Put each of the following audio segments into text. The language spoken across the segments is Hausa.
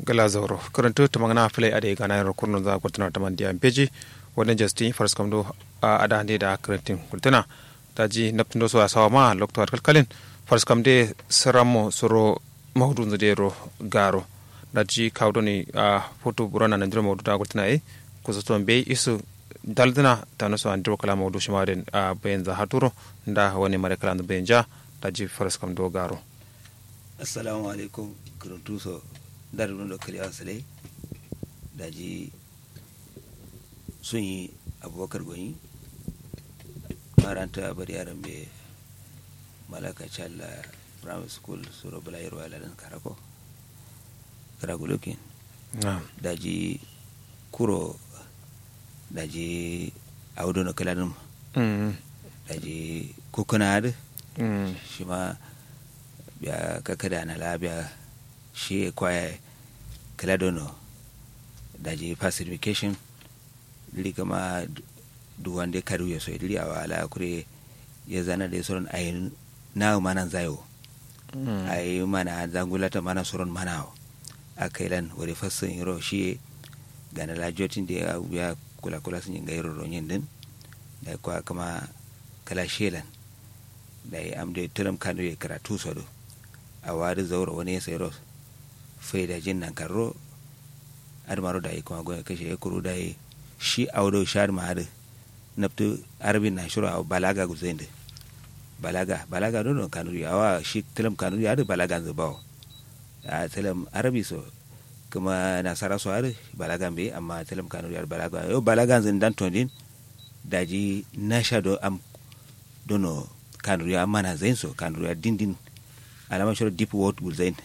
gala zauro karanto ta magana play ade gana yar kurno za ku tana ta man diyan peji wannan justin first kam do ada hande da karantin kultana daji naptin do so asawa ma lokto kalkalin first kam de saramo soro mawdun zedero garo daji kawdoni a foto burana nan jira mawdu da kultana e kusa be isu daldina tano so andiro kala mawdu shimaden a bayan za haturo nda wani mare kala bayan ja daji first kam do garo assalamu alaikum kuruntu so dar ɗum ɗo kadi asale daji sun yi abubakar gwani maranta bari yaran ɓe malaka challa primary school suro bala yero alaɗan karako karagolokin daji kuro daji awdono kala ɗum daji kukunaɗo shima biya kakada na labiya shi kwaya kala dono daji pacification dili kama duwande karu ya so dili awa ala kure ya zana da soron ayi na mana zayo ayi mana zangulata mana soron mana a kailan wari fassin yiro shi gana la jotin da ya biya kula kula sun yin gairo ronyin din da kwa kama kala shelan da ya amde turam kanu ya karatu sodo a wari zauro wani ya sayro faida jin nan karro admaro da kuma goya kashe ya kuru da shi audo shar ma hada naftu arabin na shuru a balaga guzain da balaga balaga don kanuri awa shi tilam kanuri hada balaga zubawo a tilam arabi so kuma nasara so hada balaga be amma tilam kanuri hada balaga yo balaga zin dan tondin daji na shado am dono kanuri amma na zain so kanuri dindin alama shuru deep word guzain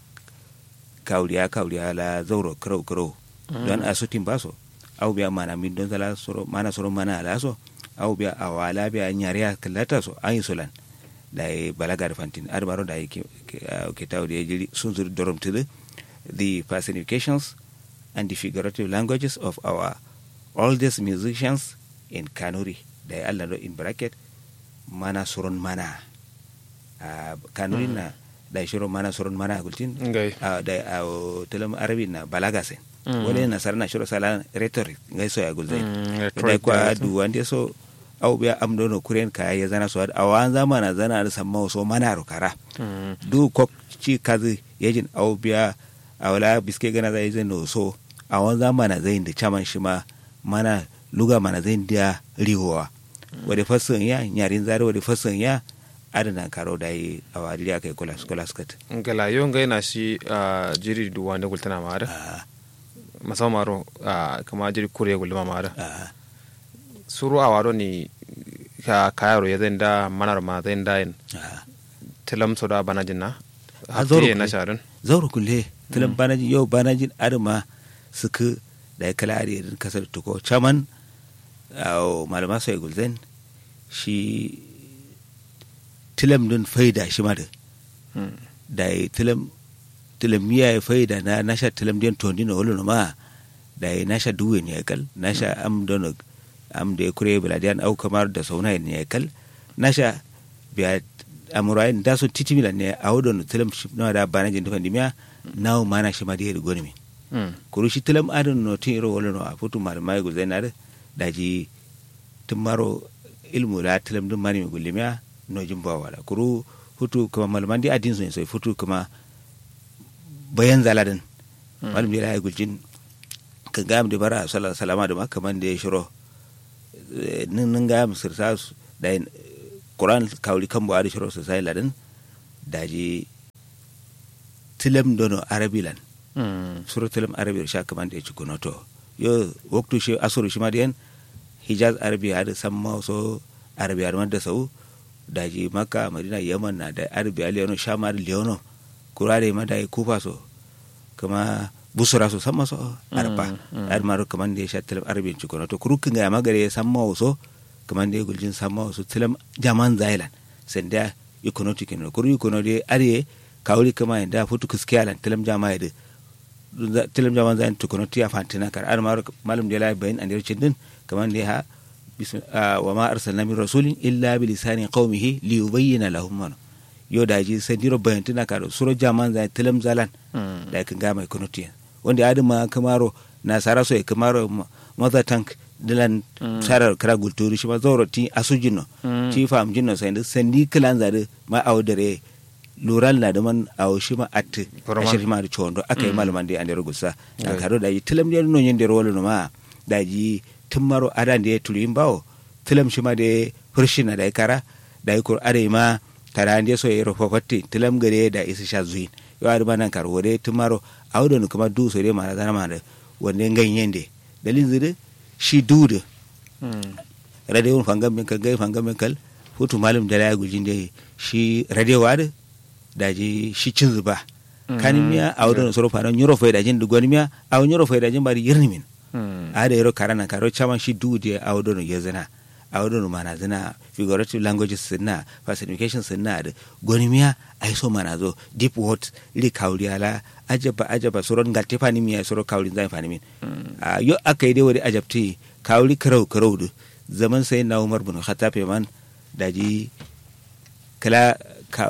kawriya kawriya la zauro karo karo don a sutin baso au biya mana min don zala soro mana soro mana ala so au biya awala biya nyariya kallata so an solan da yi balaga da fantin arbaro da yi ke tawo da jiri sun zuri dorom tudu the personifications and the figurative languages of our oldest musicians in kanuri da yi allah in bracket mana soron mana kanuri na da shiro mana soron mana gultin da a telam arabi na balaga sen wale na sarna shiro sala rhetoric ngai so ya gulzai da kwa du wande so au biya am dono kuren kaya ya zana so a wan zamana zana da samma so mana ro kara du ko ci kazi yajin au biya a wala biske gana zai zai no so a wan zamana zai da chaman shi ma mana luga mana zai da rihowa wade fasin ya nyarin zare wade fasin ya adana karo da yi a wadili aka yi kula skat ngala yo ngai na shi a jiri du wanda gultana ma da musamman maro kama jiri kure gulma ma da suru a wado ni ka kayaro ya zai da manar ma zai da yin tilam so da banajin na hafiye na sharin zauro kulle tilam banajin yau banajin adama suka da ya kala ariyar kasar tuko chaman malama sai gulzen shi tilam din faida shi ma da da yi tilam tilam miya ya faida na nasha tilam din tondi na wolo ma da yi nasha duwe ne kal nasha am don am da kure biladiyan au kamar da sauna ne kal nasha biya amurai da su titi milan ne a wodon tilam shi na da bana jin tafan dimiya nawo mana shi ma da yiri goni mi kuru shi tilam adon no tin ro wolo no a futu mar mai guzai na da ji tumaro ilmu la tilam dum mani mi gulimiya no jumba wala kuru hutu kuma malaman di adin sun sai futu kuma bayan zaladin malam da ya gulcin kan ga mu da bara sallallahu salama da makaman da ya shiro nin nin ga mu sirta da Quran kawli kan buhari shiro su sai ladin daji tilam dono arabilan suru tilam arabi sha kaman da ya ci kunoto yo waktu shi asuru shi ma da hijaz arabiya da samma so arabiya da sau daji maka madina yaman na da arabiya leono shamar leono kurare ma da yi kufa so kuma busura so sama so arba ar maru kaman da ya sha tilam arabiyan cikono to kurukin ga magare ya samma so kaman da ya guljin samma so tilam jaman zailan sanda ikono tikino kuru ikono de are kawli kama da futu kiskiyalan tilam jama ya tilam jaman zain tukono tiya fantina kar ar maru malum de la bayin andir cindin kaman da ha wa ma arsalna min rasulin illa bi lisani qaumihi li yubayyana lahum yo da ji sai diro bayantina ka suro jaman za tilam zalan da kan ga mai konotiyan wanda ya ma kamaro na sara so ya kamaro mother tank dilan sarar kara gulturi shi ma zoro ti asujino ti fam jinno sai sandi kilan zade ma awdare lural na da man awo shi ma at ashir ma da chondo akai malaman da ande rugusa na karo da yi tilam da no yin da rolo no ma da ji tummaro adan da tulim bawo tilam shi ma da furshina da kara da yi kur are ma tara ande so yero fofatti tilam gare da isa sha zuin yo ar banan kar wore tummaro awdo no kuma du so de ma da ma da wonde ganyen de dalin zide shi dudu radio fangam min kal gai fangam min kal hutu malum da ya gujin da shi radio wada da ji shi cin zuba kanin miya a wadon soro fara nyoro fai da jin dugon miya a nyoro fai da jin bari yirni min a da yaro karana karo chaman shi dudu a wadon ya zina a wadon mana zina figurative languages sinna personification sinna da goni miya ai so mana zo deep word li kauri ala ajaba ajaba soron gatte fani miya soro kauri zai fani min a yo aka yi dai wani ajabti kauri karau karau da zaman sai na umar bin khattab man daji kala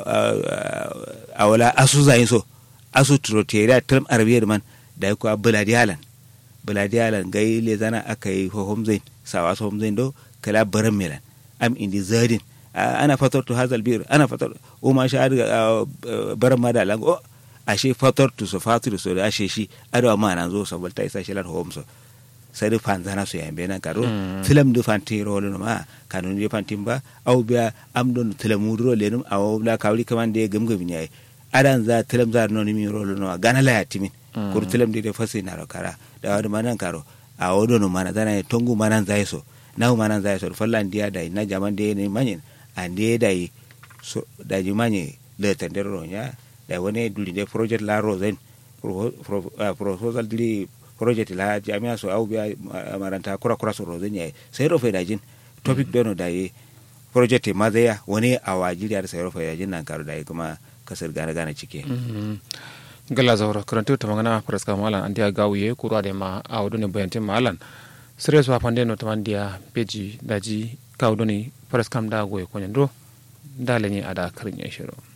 a wala asu zai so asu troteriya term arabiyar man da ko buladiyalan buladiyalan gai le zana aka yi hohom zain sawa so hom zain do kala baran melan am indi zadin ana fatar to hazal bir ana fatar o ma sha baran ma da lango ashe fatar to so fatar so da ashe shi adawa ma nan zo so balta isa shilan hom so sai da fanzana su yambe nan karo film du fanti rolo ma kanun je fantin ba au biya am don tilamu ro lenum aw la kawli kaman de gam gam nyai adan za tilam za no mi rolo no gana la yatimin kur tilam de fasi na kara da wadi manan karo a wodo no mana dana tongu manan zai so naw manan zai so fallan dia dai na jaman de ne manyin ande dai so da ji manye le tendero nya da wani duli de project la rozen proposal dili project la jami'a so au biya maranta kura kura so rozin yayi sai rofe da jin topic dono da yi project ma zai wani a wajiri da sai rofe da jin nan karo da yi kuma kasar gane gane cike gala zawra karantu ta magana praska malan andia gawiye kurwa de ma a wadone bayantin malan sire so apande no tamandia peji daji kawdoni praskam da goye konyando daleni ada karin yashiro